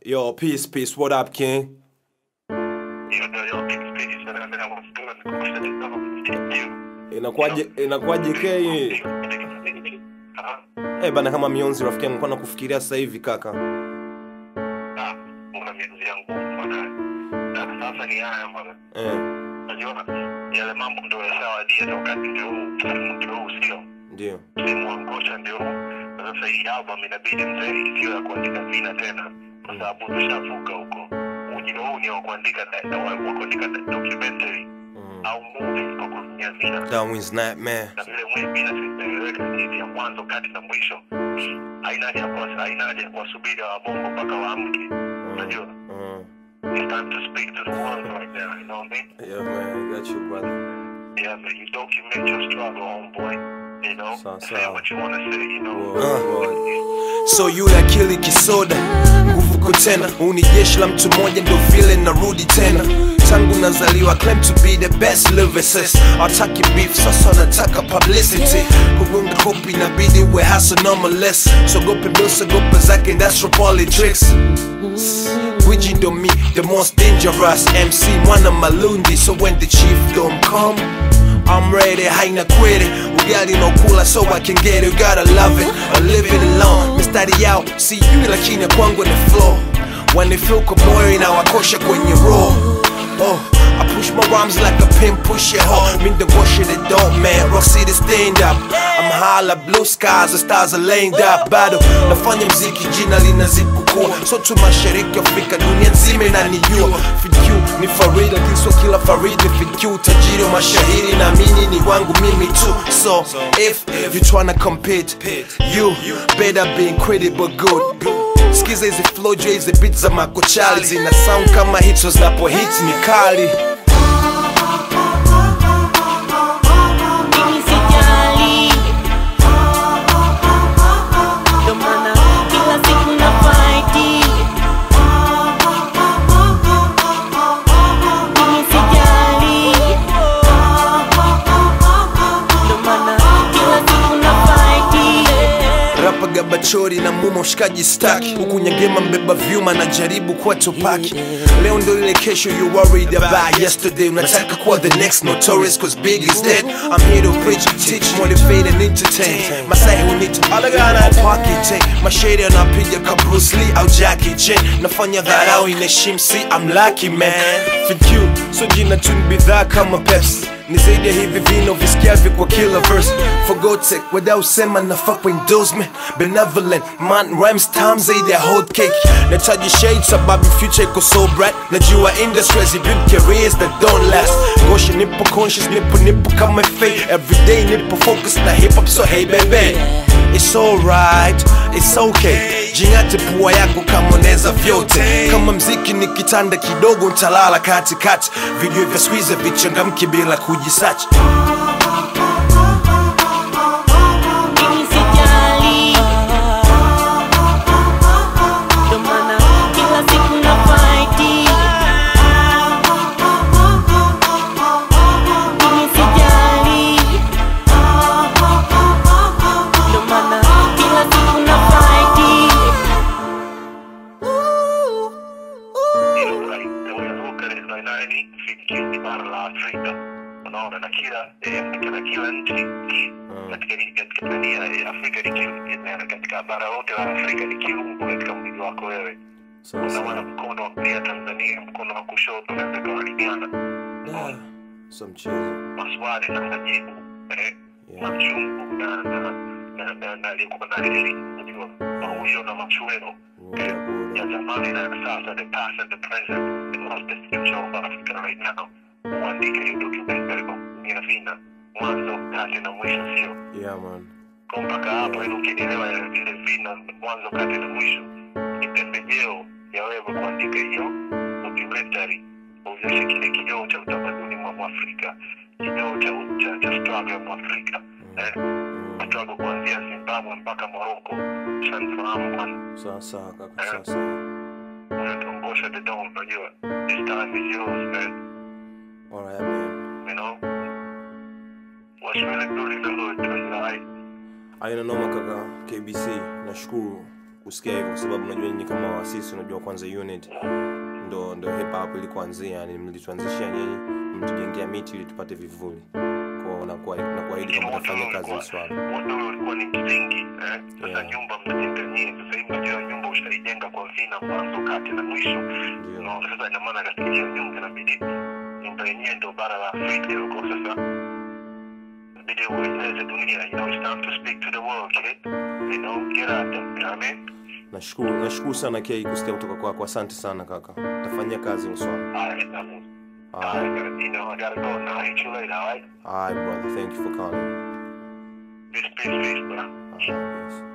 Yo, peace, peace. What up, King? Yo, yo, yo, big speech, and I mean, I was doing the course of the government. You. Inakuwaje inakuwaje K? Ah, Eh, bana kama mionzi rafiki yangu kwa kufikiria sasa hivi kaka. ah, una miezi yangu bwana. Na sasa ni haya bwana. Eh, Unajua yale mambo ndio yashawadia na wakati ndio huu, msimu ndio huu sio. ndio. Msimu wa ngosha ndio huu. Na Sasa hii album inabidi mzee isiyo ya kuandika vina tena kwa sababu tushavuka huko. Ujio huu ni wa kuandika na wa wa kuandika documentary Mm. au movie kwa kutumia vina. Darwin's nightmare. na vile mwimbi na sitaeleweka hivi ya mwanzo kati na mwisho haina haja ya kuwa- haina haja ya kuwasubiri wabongo mpaka waamke unajua Mm. it's time to speak to the world right now you know what I mean Yeah, man, I got you, brother. yeah man you document your struggle homeboy you know Sawa, say sawa. what you want to say you know Word, So yule akili kisoda, nguvu ko tena, huu ni jeshi la mtu mmoja, ndo vile narudi tena. Tangu nazaliwa claim to be the best lyricist, hataki beef, sasa nataka publicity. Kugonga kopi inabidi we hustle normaless, sogope ndo sogope zake industrial politics. Gwiji ndo me, the most dangerous MC, mwana malundi, so when the chief don't come I'm ready, haina kwere Ugali no kula so I can get it You gotta love it, or live it alone Mistari yao, see you lakini ya kwangu ni flow Wanifilko moyo inawakosha kwenye roho Oh, I push my rhymes like a pin push your hoe Mean the wash it don't man, rock city stand up I'm high like blue skies, the stars are lined up Bado, nafanya mziki jina linazidi kukua So tu mashariki Afrika, dunia nzima inanijua FQ ni Farida, kiswa kila Faridi FQ tajiri wa mashahiri na mini ni wangu mimi tu So, if you tryna compete You better be incredible good Skiza hizi flow juu ya hizi beats za makochali Zina sound kama hits zinapo hit ni kali Mimi sijali, ndo maana kila siku na fight. Mimi sijali, ndo maana kila siku na fight. Rapa gabachori na muma ushikaji staki Huku nyangema mbeba vyuma na jaribu kuwa topaki Leo ndo ile kesho you worried about yesterday Unataka kuwa the next notorious cause big is dead I'm here to preach, teach, motivate and entertain Masai hunita alagana pocket take Mashade anapiga ka Bruce Lee au Jackie Chan Nafanya dharau inaheshimu si I'm lucky man FQ, so jina tu ni bidhaa kama Pepsi ni zaidi ya hivi vino visikiavyo kwa kila verse forgotek wadausema nafaa kwa endorsement benevolent man rhymes time zaidi ya hot cake nataji shade sababu future iko so bright najua industries build careers that don't last gosha nipo conscious nipo nipo kama fate everyday nipo focus na hip hop so hey baby It's alright, it's okay Jingate pua yako kama unaweza vyote Kama mziki ni kitanda kidogo ntalala katikati Video vya squeeze vichangamki bila kujisachi Mimi sijali, ndo maana kila siku na fight. Mimi sijali, ndo maana kila siku na fight. you know like unavuka ile nani FQ ni bara la Afrika unaona na kila eh, katika kila nchi katika katika dunia ya Afrika ni kiungo na katika bara lote la Afrika ni kiungo katika mwili wako wewe unaona mkono wa kulia Tanzania mkono wa kushoto unaweza kuwalingana So mchezo maswali na majibu eh, Yeah. machungu na na na na na aliyekuwa na reli unajua mauzo na machweo eh, ya zamani na ya sasa the past and the present the most the future of Africa right now uandike hiyo documentary kwa kutumia vina mwanzo kati na mwisho sio Yeah man kwa mpaka hapo ili ukinielewa ya vile vina mwanzo kati na mwisho ni pembejeo ya wewe kuandika hiyo documentary uonyeshe kile kioo cha utamaduni mwa mwafrika kioo cha cha, cha struggle ya mwafrika eh, struggle kuanzia zimbabwe mpaka morocco shanifahamu bwana Sawa sawa kaka sawa sawa unatuongosha the dawn unajua this time is yours man Alright man you know what's really good in the hood is like Aina noma kaka KBC nashukuru kusikia hivyo kwa sababu unajua nyinyi kama waasisi unajua kwanza unit ndo ndo hip hop ilikuanzia yani mlituanzishia nyinyi mtujengea miti ili tupate vivuli kwa nakuwa nakuahidi kwamba tafanya kazi hili swala wote ule ulikuwa ni msingi eh? sasa Yeah. nyumba mnajenga nyie sasa hivi unajua nyumba ushaijenga kwa vina mwanzo kati na mwisho ndio Unaona, sasa ina maana katika hiyo nyumba inabidi nyumba yenyewe ndo bara la Afrika huko sasa inabidi ueleze dunia you know it's time to speak to the world kid you know get out there you know what I mean nashukuru nashukuru sana kei kusikia kutoka kwako asante sana kaka tafanyia kazi hilo swala alright um, Alright. alright, you know I gotta go now hit you later alright Alright, brother thank you for calling peace peace peace bro Alright, peace.